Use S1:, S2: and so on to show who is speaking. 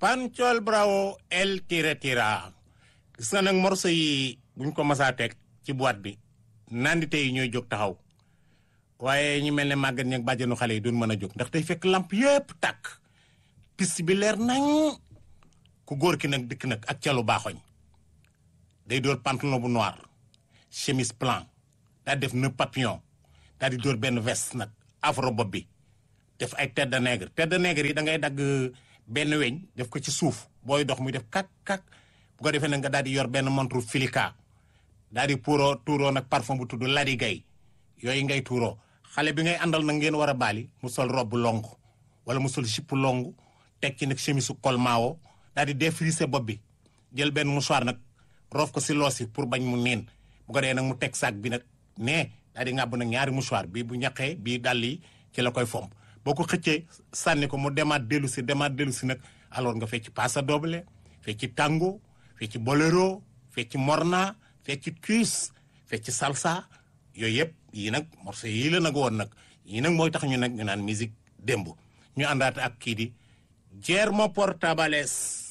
S1: Panchol Bravo El Tira Tira gis nga nag morceau yi buñ ko masaa teg ci boîte bi nandite yi ñooy jóg taxaw waaye ñu mel ne màggat ñi ak bàjjenu xale yi duñ mën a jóg ndax tey fekk lamp yëpp tàkk piste bi leer nañ ku góor ki nag dikk nag ak calu baaxoñ day door pantalon bu noir chemise blanc daa def nœud papillon daa di door benn veste nag afro bopp bi def ay tête de nègre tête de nègre yi da ngay dagg benn weñ def ko ci suuf booy dox muy def kak kak bu ko defee nag nga daal di yor benn montre filika daal di puuroo tuuroo nag parfum bu tudd ladi gay yooyu ngay tuuroo xale bi ngay àndal nag ngeen war a baali mu sol robe long wala mu sol jipp long teg ci nag chemise su col maawo daal di défrisé bopp bi jël benn mouchoir nag roof ko si loosi pour bañ mu niin bu ko dee nag mu teg sac bi nag nee daal di ngàbb nag ñaari mouchoir bii bu ñaqee bii dàll yi ci la koy fomp boo ko xëccee sànni ko mu demaat dellu si demaat dellu si nag alors nga fecc passa doble fecc tango fecc bolero fecc morna fecc cuis fecc salsa yooyu yëpp yii nag morceau yii la nag woon nag yii nag mooy tax ñu nag ñu naan musique démb ñu àndaate ak kii di Guillermo Portabales